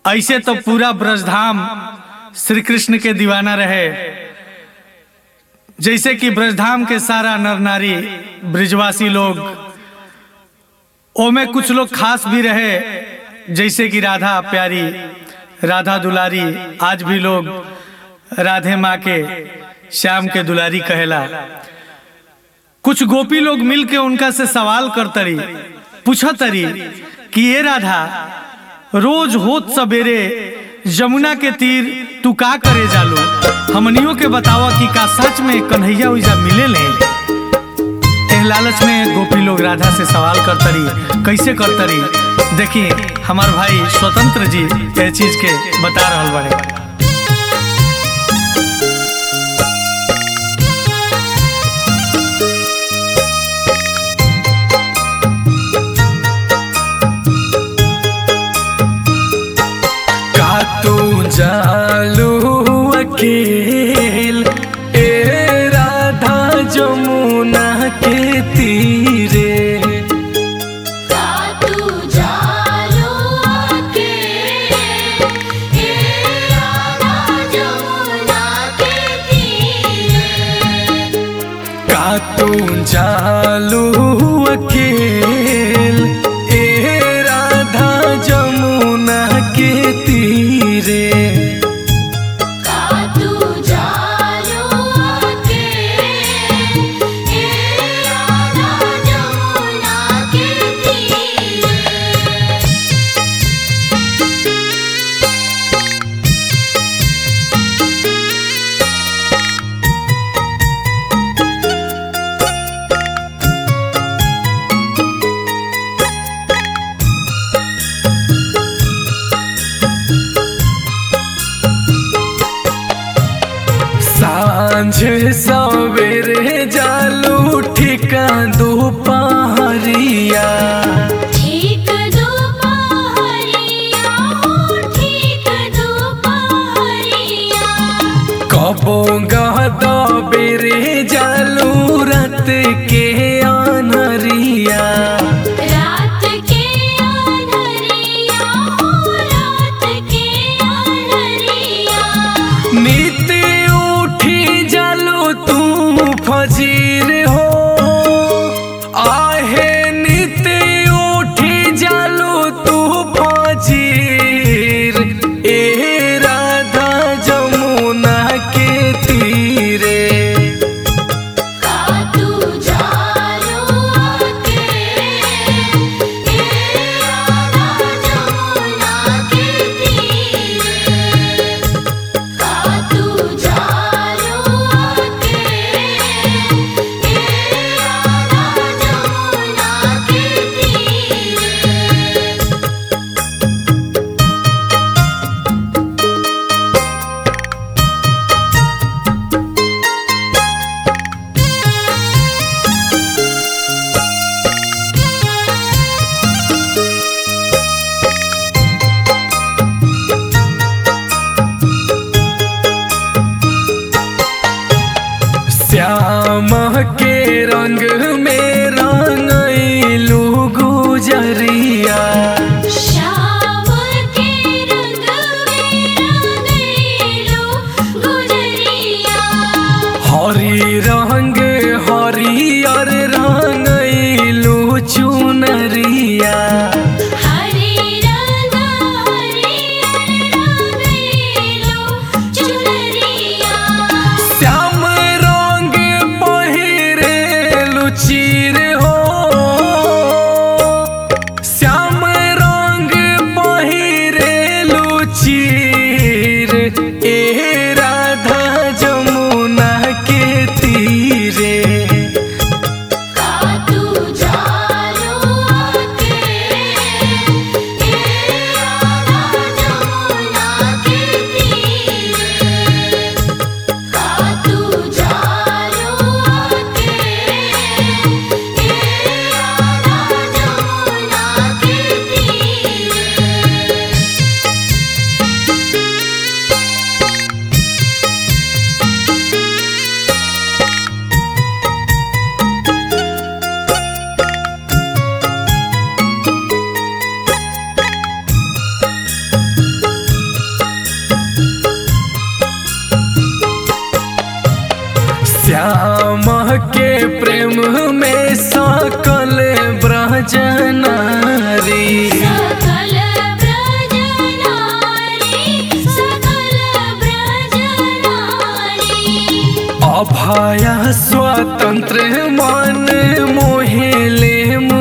ऐसे तो पूरा ब्रजधाम श्री कृष्ण के दीवाना रहे जैसे कि ब्रजधाम के सारा नर नारी ब्रिजवासी लोग ओमे कुछ लोग खास भी रहे जैसे कि राधा प्यारी राधा दुलारी आज भी लोग राधे माँ के श्याम के दुलारी कहेला कुछ गोपी लोग मिल के उनका से सवाल करतरी पूछतरी कि ये राधा रोज होत सवेरे यमुना के तीर तू का करे जालो हमनियों के बतावा कि का सच में कन्हैया उइजा मिले ले एह लालच में गोपी लोग राधा से सवाल करतरी कैसे करतरी देखिए हमार भाई स्वतंत्र जी ये चीज के बता रहल बड़े का तू जालू अकेल ए राधा जमुना के तीरे तू जालो के हे राधा जमुना के तीरे का तू जालू अकेल ए राधा जमुना के तीरे तू जालो के हे राधा जमुना के तीरे सांझ सवेरे जालू ठिका दोपहरिया ठीक दोपहरिया हो ठीक दोपहरिया कबो गहदा बेरे जालू रत के अनरिया रात के अंधरिया हो रात के अंधरिया नित उठी जालू तू फजीर हो आहे नित उठी जालू तू फजीर ए राधा जमुना के तीरे तू जालो के हे राधा जमुना के तीरे तू जालो के हे राधा जमुना के तीरे श्याम के रंग में रंगलू गुजरिया श्याम के रंग में रंगेलो गुजरिया हरी रंग हरियर रंगलू चुनरिया हरे रंग हरियर रंगेलो चुनरिया श्याम रंग पहिरे अभया स्वतंत्र मन मोहेले